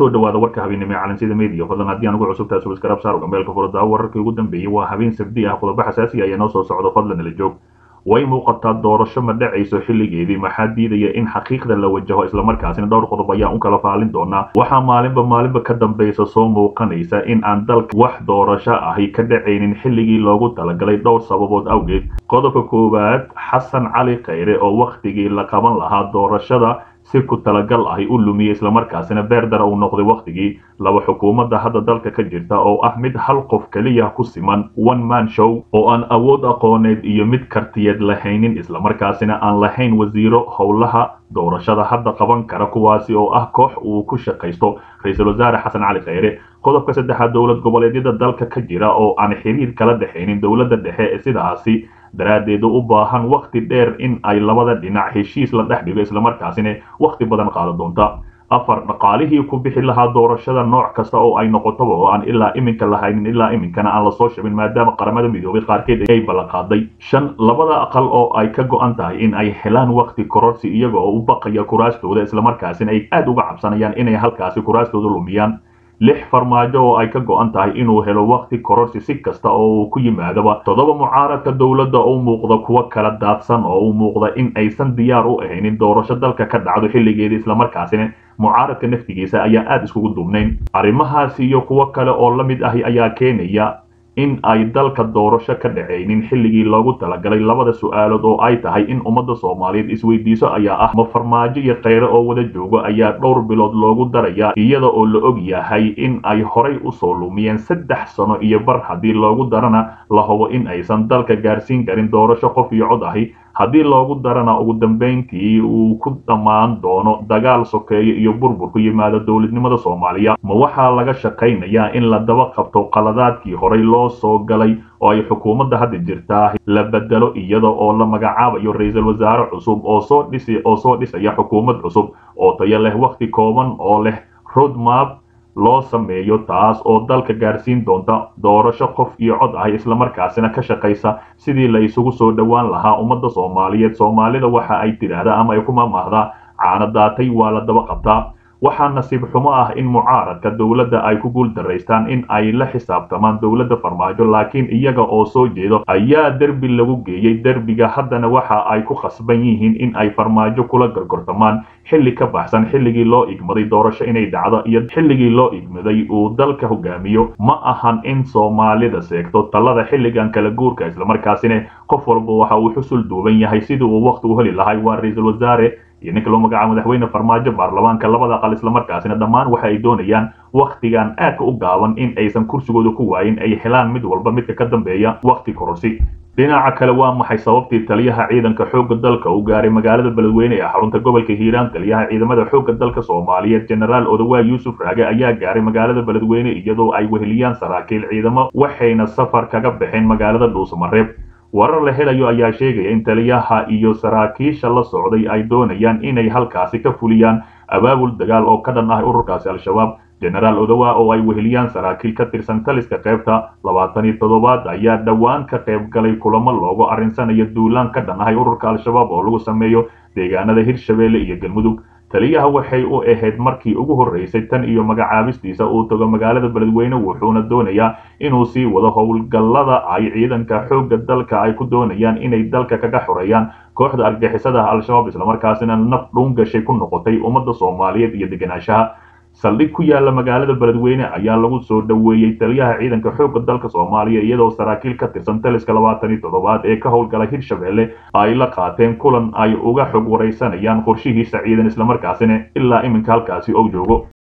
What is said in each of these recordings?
kusoo dhawaada warka habeennimo ee calansida media fadlan haddii aan ugu cusubtahay subscribe saar gambeelka furada wararkii ugu dambeeyey waa habeen sabdi ah qodobo xasaasi ayaa noo soo socdo fadlan ila joog way muuqataa doorasho ma dhacayso xilligeedii maxaa diidaya in xaqiiqda la wajaho islamarkaasina dhowr qodob ayaan u kala faalin doonaa waxaa maalinba maalinba ka dambaysa soo muuqanaysa in aan dalka wax doorasho ahi ka dhacaynin xilligii loogu talagalay dhowr sababood awgeed qodobka koowaad xasan cali khayre oo wakhtigii la qaban lahaa doorashada si ku talagal ahi u lumiyey islamarkaasina beerdara uu noqday wakhtigii laba xukuumadda hadda dalka ka jirta oo ah mid hal qof keliya ku siman one man show oo aan awood aqooneed iyo mid kartiyeed lahaynin islamarkaasina aan lahayn wasiiro howlaha doorashada hadda qaban kara kuwaasi oo ah koox uu ku shaqaysto ra-iisul wasaare xasan cali khayre qodobka saddexaad dowlad goboleedyada dalka ka jira oo aan xiriir kala dhexaynin dowladda dhexe ee sidaasi daraaddeed u baahan wakhti dheer in ay labada dhinac heshiis la dhex dhigo islamarkaasina wakhti badan qaada doonta afar dhaqaalihii ku bixi lahaa doorashada nooc kasta oo ay noqotaba oo aan ilaa iminka lahaynin ilaa iminkana aan lasoo shabin maadaama qaramada midoobay qaarkeed ay ballanqaaday shan labada aqal oo ay ka go-an tahay in ay helaan wakhti kororsi iyaga oo u baqaya kuraastooda islamarkaasina ay aad uga cabsanayaan inay halkaasi kuraastooda lumiyaan lix farmaajo oo ay ka go-an tahay inuu helo wakhti kororsi si kasta oo uu ku yimaadaba toddoba mucaaradka dowladda u muuqda kuwo kala daadsan oo u muuqda in aysan diyaar u ahaynin doorasho dalka ka dhacdo xilligeedii islamarkaasina mucaaradka naftigiisa ayaa aada iskugu duubnayn arrimahaasi iyo kuwo kale oo la mid ahi ayaa keenaya in ay dalka doorasho ka dhacaynin xilligii loogu talagalay labada su-aalood oo ay tahay in ummadda soomaaliyeed isweydiiso ayaa ah ma farmaajo iyo kheyre oo wada joogo ayaa dhowr bilood loogu darayaa iyada oo la og yahay in ay horay usoo lumiyeen saddex sano iyo bar haddii loogu darana la hubo in aysan dalka gaarsiin karin doorasho qof iyo cod ahi haddii loogu darana ugu dambayntii uu ku dhammaan doono dagaal sokeeyo iyo burbur ku yimaado dowladnimada soomaaliya ma waxaa laga shaqaynayaa in la daba qabto qaladaadkii horey loo soo galay oo ay xukuumadda hadda jirtaa la bedelo iyada oo la magacaabayo ra-iisul wasaare cusub oo soo dhisi oo soo dhisaya xukuumad cusub oo tayo leh wakhti kooban oo leh roadmap loo sameeyo taas oo dalka gaarsiin doonta doorasho qof iyo cod ah islamarkaasina ka shaqaysa sidii la isugu soo dhowaan lahaa ummadda soomaaliyeed soomaalida waxa ay tidhaahdaa ama ay ku maamaahdaa caano daatay waa la daba qabtaa waxaa nasiib xumo ah in mucaaradka dowladda ay ku guul daraystaan in ay la xisaabtamaan dowladda farmaajo laakiin iyaga oo soo jeedo ayaa derbi lagu geeyey derbiga haddana waxa ay ku khasban yihiin in ay farmaajo kula gorgortamaan xilli ka baxsan xilligii loo igmaday doorasho inay dhacdo iyo xilligii loo igmaday uu dalka hogaamiyo ma ahan in soomaalida seegto talada xilligan kala guurka islamarkaasina qof walba waxa uu xusul duuban yahay sidii uu wakhti u heli lahay waa ra-iisul wasaare iyo ninka loo magacaabo madaxweyne farmaajo baarlamaanka labada aqal islamarkaasina dhammaan waxa ay doonayaan wakhtigan aadka u gaaban in aysan kursigooda ku waayin ay helaan mid walba midka ka dambeeya wakhti kororsi dhinaca kale waa maxay sababtii taliyaha ciidanka xoogga dalka uu gaaray magaalada beledweyne ee xarunta gobolka hiiraan taliyaha ciidamada xoogga dalka soomaaliyeed jenaraal odawaay yuusuf raage ayaa gaaray magaalada beledweyne iyadoo ay weheliyaan saraakiil ciidamo waxayna safar kaga baxeen magaalada dhuusamareeb warar la helayo ayaa sheegaya in taliyaha iyo saraakiisha la socday ay doonayaan inay halkaasi ka fuliyaan abaabul dagaal oo ka dhan ah ururkaasi al-shabaab jenaraal odawa oo ay weheliyaan saraakiil ka tirsan taliska qaybta labaatan iyo toddobaad ayaa dhowaan ka qayb galay kulamo loogu arrinsanayo duulaan ka dhan ahay ururka al-shabaab oo lagu sameeyo deegaanada hirshabeelle iyo galmudug taliyaha waxay u ahayd markii ugu horreysay tan iyo magacaabistiisa uu tago magaalada beledweyne wuxuuna doonayaa inuu sii wado howlgallada ay ciidanka xoogga dalka ay ku doonayaan inay dalka kaga xoreeyaan kooxda argixisada al-shabaab islamarkaasina naf dhuun gashay ku noqotay ummadda soomaaliyeed iyo degenaanshaha saldhig ku yaala magaalada beledweyne ayaa lagu soo dhoweeyey taliyaha ciidanka xoogga dalka soomaaliya iyadoo saraakiil ka tirsan taliska labaatan iyo toddobaad ee ka howlgala hirshabeelle ay la qaateen kulan ay uga xog waraysanayaan qorshihiisa ciidan islamarkaasina ilaa iminka halkaasi ou joogo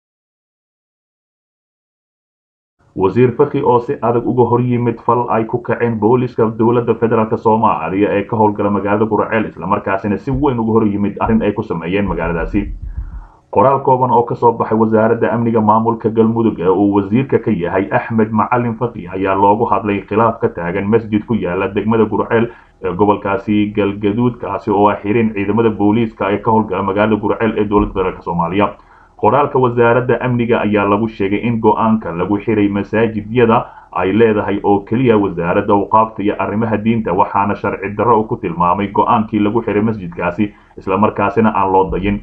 wasiir faki oo si adag uga hor yimid fal ay ku kaceen booliska dowladda federaalk soomaaliya ee ka howlgala magaalada guraceel islamarkaasina si weyn uga hor yimid arrin ay ku sameeyeen magaaladaasi qoraal kooban oo kasoo baxay wasaaradda amniga maamulka galmudug ee uu wasiirka ka yahay axmed macalin faki ayaa loogu hadlay khilaaf ka taagan masjid ku yaala degmada gurceel ee gobolkaasi galgaduud kaasi oo ah xirin ciidamada booliiska ee ka howlgala magaalada gurceel ee dowladda federaalk soomaaliya qoraalka wasaaradda amniga ayaa lagu sheegay in go-aanka lagu xiray masaajidyada ay leedahay oo keliya wasaaradda awqaafta iyo arrimaha diinta waxaana sharci darro ku tilmaamay go-aankii lagu xiray masjidkaasi islamarkaasina aan loo dayin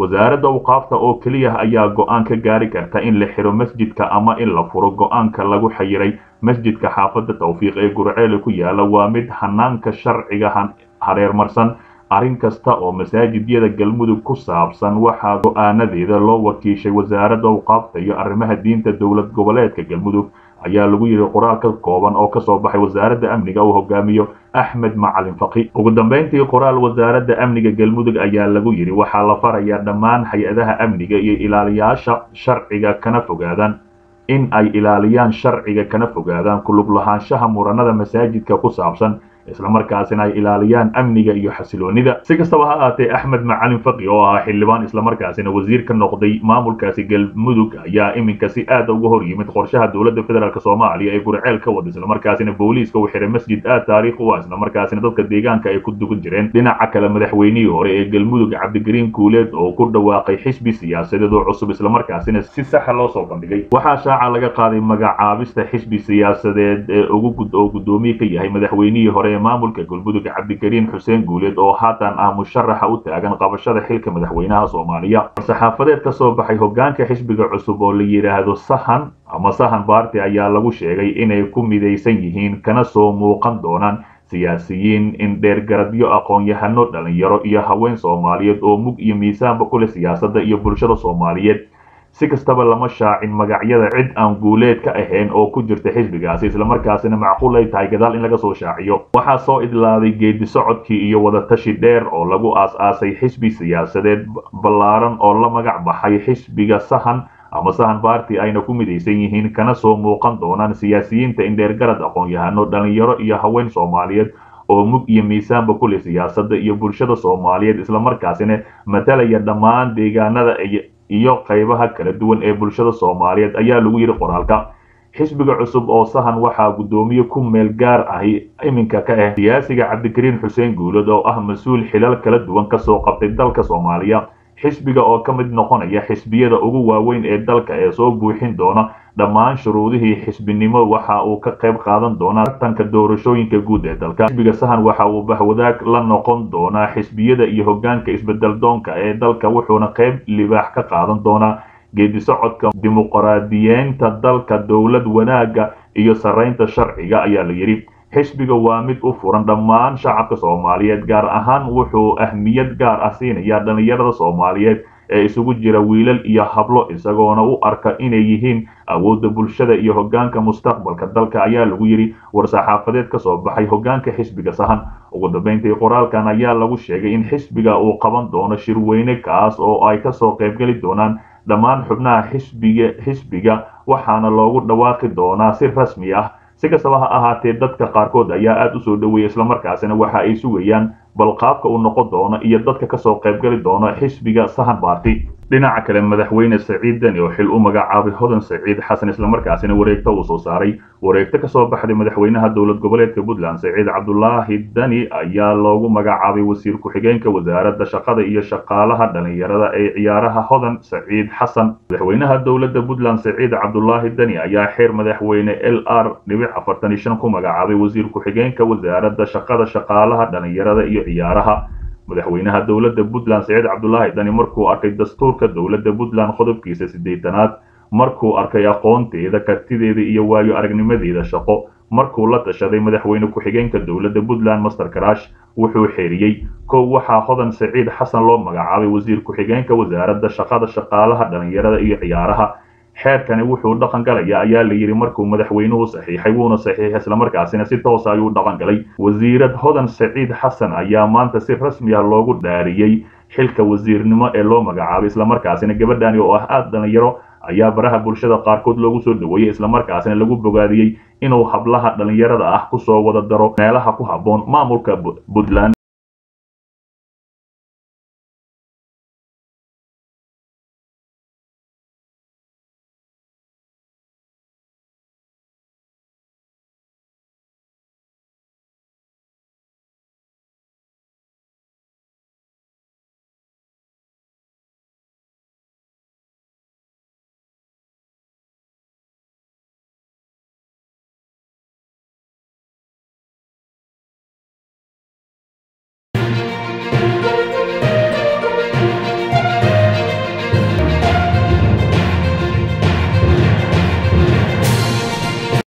wasaaradda awqaafta oo keliya ayaa go-aan ka gaari karta in la xiro masjidka ama in la furo go-aanka lagu xayiray masjidka xaafadda tawfiiq ee gurceele ku yaala waa mid hanaanka sharciga hareermarsan arrin kasta oo masaajidyada galmudug ku saabsan waxaa go-aanadeeda loo wakiishay wasaaradda awqaafta iyo arrimaha diinta dowlad goboleedka galmudug ayaa lagu yidhi qoraal ka kooban oo kasoo baxay wasaaradda amniga uu hogaamiyo axmed macalin faqi ugu dambeyntii qoraal wasaaradda amniga galmudug ayaa lagu yidhi waxaa la farayaa dhammaan hay-adaha amniga iyo ilaaliyaasha sharciga kana fogaadaan in ay ilaaliyaan sharciga kana fogaadaan kulug lahaanshaha muranada masaajidka ku saabsan islamarkaasina ay ilaaliyaan amniga iyo xasiloonida si kastaba ha ahaatee axmed macalin faqi oo ahaa xildhibaan islamarkaasina wasiir ka noqday maamulkaasi galmudug ayaa iminka si aada uga hor yimid qorshaha dowladda federaalk soomaaliya ee gurceel ka wada islamarkaasina booliiska uu xiray masjid aad taariikh u ah islamarkaasina dadka deegaanka ay ku dugan jireen dhinaca kale madaxweynihii hore ee galmudug cabdigariin kuuleed oo ku dhawaaqay xisbi siyaasadeed oo cusub islamarkaasina si saxa loo soo bandhigay waxaa shaaca laga qaaday magacaabista xisbi siyaasadeed ee ugu oo guddoomiye ka yahay madaxweynihii hore maamulka galmudug cabdikariin xuseen guuleed oo haatan ah musharaxa u taagan qabashada xilka madaxweynaha soomaaliya saxaafadeed ka soo baxay hogaanka xisbiga cusub oo la yidhaahdo sahan ama sahan baarti ayaa lagu sheegay inay ku midaysan yihiin kana soo muuqan doonaan siyaasiyiin indheergaradyo aqoon-yahano dhalinyaro iyo haween soomaaliyeed oo mug iyo miisaanba ku leh siyaasadda iyo bulshada soomaaliyeed si kastaba lama shaacin magacyada cid aan guuleed ka ahayn oo ku jirta xisbigaasi islamarkaasina macquul ay tahay gadaal in laga soo shaaciyo waxaa soo idlaaday geedi socodkii iyo wadatashi dheer oo lagu aas-aasay xisbi siyaasadeed ballaaran oo la magac baxay xisbiga sahan ama sahan baarti ayna ku midaysan yihiin kana soo muuqan doonaan siyaasiyiinta indheergarad aqoon-yahano dhalinyaro iyo haween soomaaliyeed oo mug iyo miisaanba ku leh siyaasadda iyo bulshada soomaaliyeed islamarkaasina matalaya dhammaan deegaanada iyo qaybaha kala duwan ee bulshada soomaaliyeed ayaa lagu yidhi qoraalka xisbiga cusub oo sahan waxaa guddoomiye ku meel gaar ahi iminka ka ah siyaasiga cabdikariin xuseen guulad oo ah mas-uul xilal kala duwan kasoo qabtay dalka soomaaliya xisbiga oo ka mid noqonaya xisbiyada ugu waaweyn ee dalka ee soo buuxin doona dhammaan shuruudihii xisbinimo waxa uu ka qayb qaadan doonaa tartanka doorashooyinka guud ee dalka xisbiga sahan waxa uu bahwadaag la noqon doonaa xisbiyada iyo hogaanka isbedel doonka ee dalka wuxuuna qayb libaax ka qaadan doonaa geedi socodka dimuqraadiyeynta dalka dowlad wanaagga iyo saraynta sharciga ayaa la yidhi xisbiga waa mid u furan dhammaan shacabka soomaaliyeed gaar ahaan wuxuu ahmiyad gaar ah siinayaa dhalinyarada soomaaliyeed ee isugu jira wiilal iyo hablo isagoona u arka inay yihiin awoodda bulshada iyo hogaanka mustaqbalka dalka ayaa lagu yidhi war-saxaafadeed ka soo baxay hogaanka xisbiga sahan ugu dambeyntii qoraalkan ayaa lagu sheegay in xisbiga uu qaban doono shirweyne kaas oo ay kasoo qaybgeli doonaan dhammaan xubnaha xisbiga xisbiga waxaana loogu dhawaaqi doonaa si rasmi ah si kastaba ha ahaatee dadka qaarkood ayaa aada u soo dhoweeyay islamarkaasina waxa ay sugayaan bal qaabka uu noqon doono iyo dadka kasoo qaybgali doono xisbiga sahan baarti dhinaca kale madaxweyne saciid deni oo xil u magacaabay hodan saciid xasan islamarkaasina wareegto uu soo saaray wareegto kasoo baxday madaxweynaha dowlad goboleedka puntland saciid cabdulaahi deni ayaa loogu magacaabay wasiir ku-xigeenka wasaaradda shaqada iyo shaqaalaha dhalinyarada ee ciyaaraha hodan saciid xasan madaxweynaha dowladda puntland saciid cabdulaahi deni ayaa xeer madaxweyne l r dhibic afartan iyo shan ku magacaabay wasiir ku-xigeenka wasaaradda shaqada shaqaalaha dhalinyarada iyo ciyaaraha madaxweynaha dowladda puntland saciid cabdulaahi dani markuu arkay dastuurka dowladda puntland qodobkiisa siddeetanaad markuu arkay aqoonteeda kartideeda iyo waayo aragnimadeeda shaqo markuu la tashaday madaxweyne ku-xigeenka dowladda puntland master karash wuxuu xeeriyey kow waxaa hodan saciid xasan loo magacaabay wasiir ku-xigeenka wasaaradda shaqada shaqaalaha dhalinyarada iyo ciyaaraha xeerkani wuxuu dhaqan galaya ayaa la yidhi markuu madaxweynuhu saxiixay wuuna saxiixay islamarkaasina si toosa ayuu dhaqan galay wasiirad hodan saciid xasan ayaa maanta si rasmi ah loogu dhaariyey xilka wasiirnimo ee loo magacaabay islamarkaasina gabadhani oo ah aada dhalinyaro ayaa baraha bulshada qaarkood loogu soo dhaweeyey islamarkaasina lagu bogaadiyey inuu hablaha dhalinyarada ah kusoo wada daro meelaha ku habboon maamulka puntland